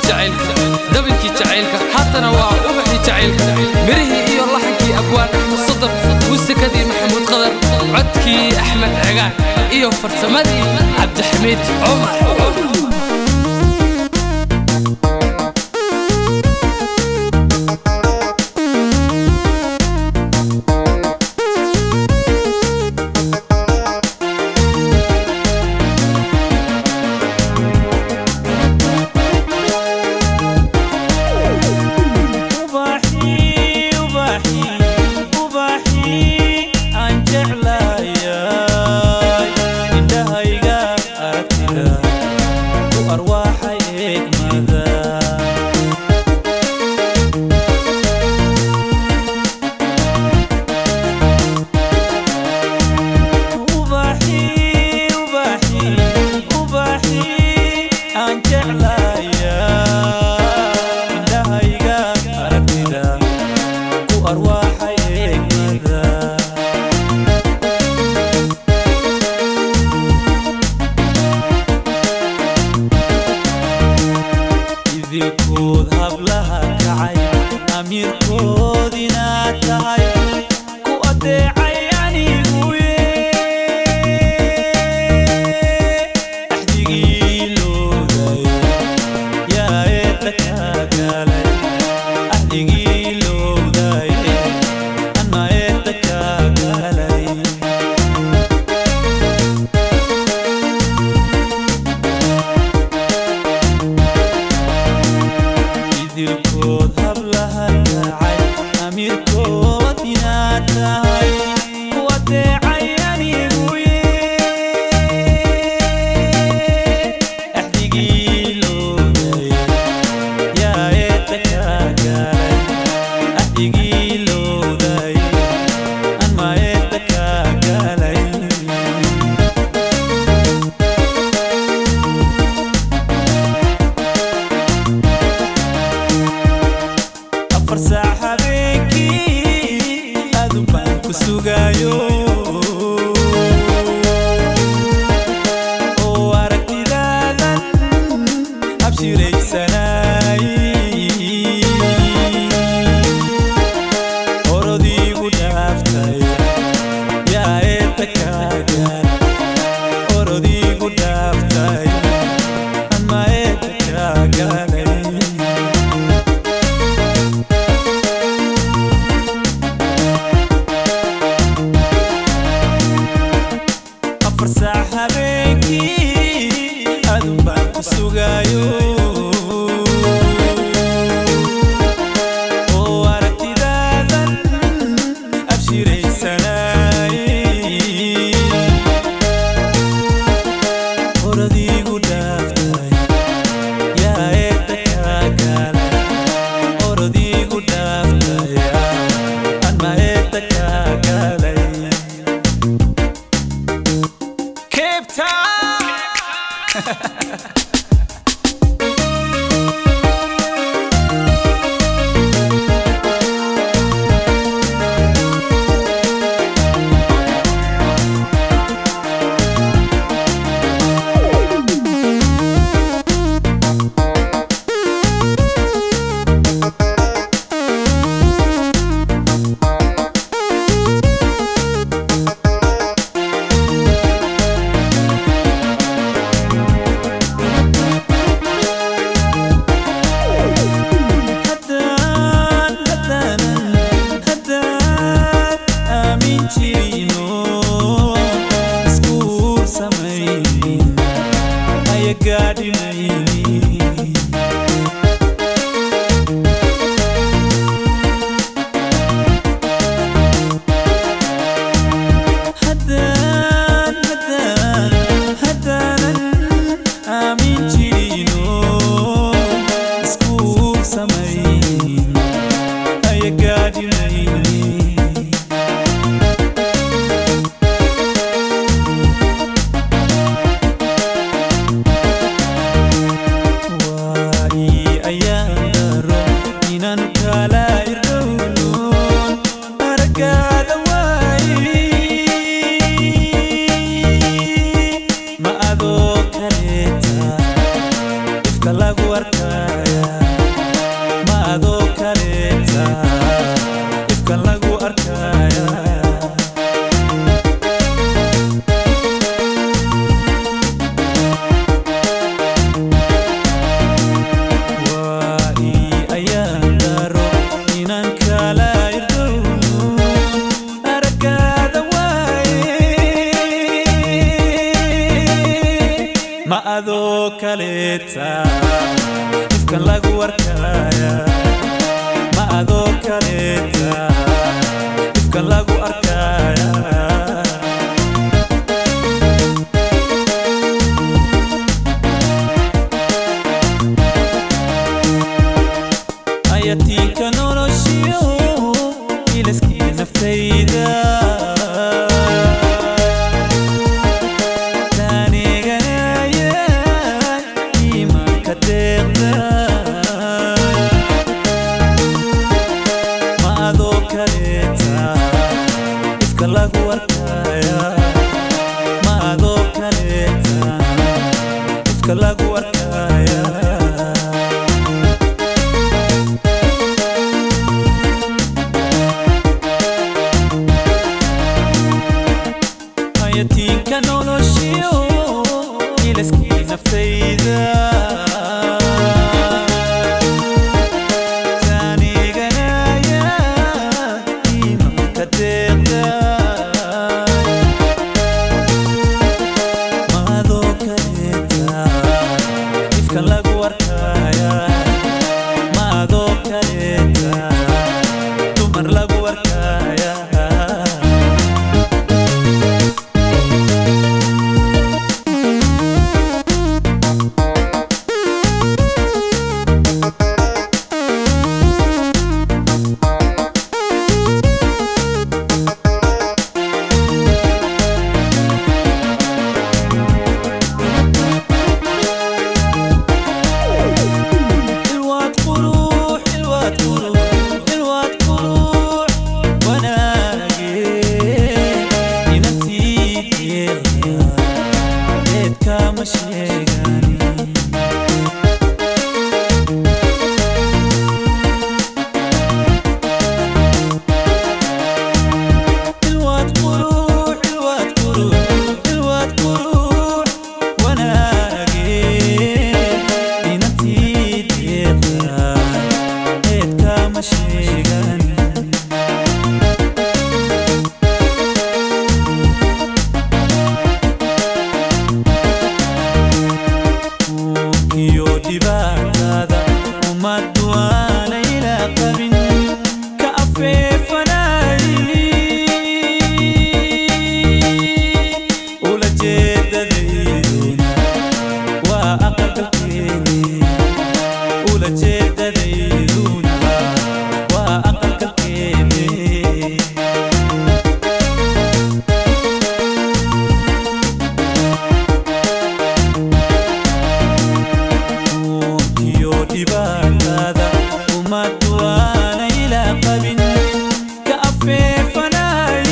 jacaylka dabinkii jacaylka haatana waa ubaxii jacaylka mirihii iyo laxankii abwaan axmed sadar muusikadii maxamuud qadar codkii axmed cegaan iyo farsamadii cabdixamiid cumar ubaxii ubaxii ubaxii aan jeclayay indhahayga aragtida ku arwaaxay eegmada ubaxii ubaxii ubaxii aan jeclayay indhahayga aragtida ku arwaaxay eegmada idinkood hablaha kacay amiirkood inaad tahay ku adeecay aniguye axdigii looday yaa eedda kaa galay axdigii looday anna eedda kaa galay idilkood hablaha kacay amiirkood inaad tahay ku adeecay aniguye axdigii looday yaa eedda kaa galay axdigii looday anma eedda kaa galay afar saac habeenkii aadun baan ku sugayo oo aragtidaadan abshiraysanay orodiigu dhaaftay yaa eedda kaagan orodiigu dhaaftay anma eedda kaaganay afar saac habeenkii adun baan ku sugayo oo aragtidaadan abshiraysanay oradiigu dhaaftay yaa eedda kaa galay oradiigu dhaaftay anma eedda kaa galay Cape Town. haddaan haddaan haddaan aamin jirino isku samaynin aya gaadhimaynin haddaan haddaan haddaanan aamin jirino isku samaynin aya gaadhimaynin ma adoo kaleeta ifkan lagu arkaya ma adoo kaleeta ifkan lagu arkaya ayatiinka noloshiyo ilaskii naftayda taaniganaya iimaanka deeqda ma adoo kaleeta ifka lagu arkaya ma adoo kaleeta ifka lagu arkaya hayatiinka noloshiyo ilaskii naftayda taaniganaya iimaanka deeqda maadoo kaleeta ifka lagu arkaya maadoo kaleeta dumar lagu arkaya الواد قروح الواد قروح الواد قروح وانا لقيت ينتيك يغير ليت كامش يغاني الواد قروح الواد قروح الواد قروح وانا لقيت ينتيك يغير ليت كامش يغاني iyo dhibaatada ummaddu aanayla qabin ka afeefanay ula jeedadayduna waa aqalgalkeeni ula jeedadayduna waa aqalgalkeeni iyo dhibaatada ummaddu aanayla qabin ka afeefanay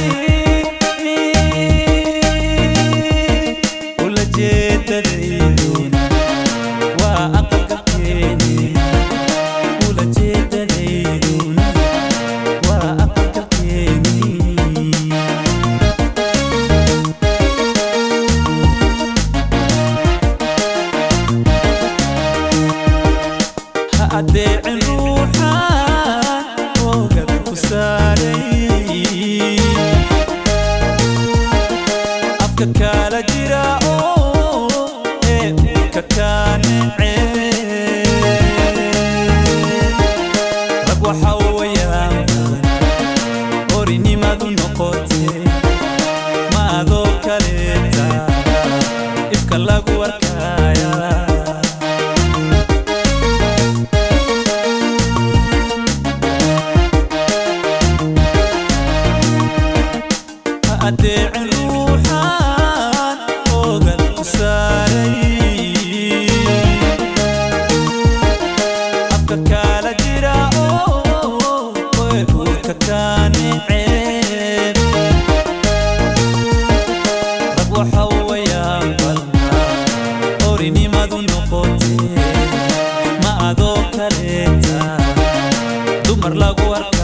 ula jeedadayduna waa aqalgalkeeni ula jeedadayduna waa aqalgalkeeni ha adeecin ruuxan oogada ku saaray afka kala jira oo ee uurka kaa necee rag waxa wayaan orinimadu noqotee ma adoo kaleeta ifka lagu arkaya ha adeecin ruuxan oogad ku saaray afka kala jira oo ee uurka kaa neceen rag waxa wayaan balna orinimadu noqotee ma adoo kaleeta dumar lagu arka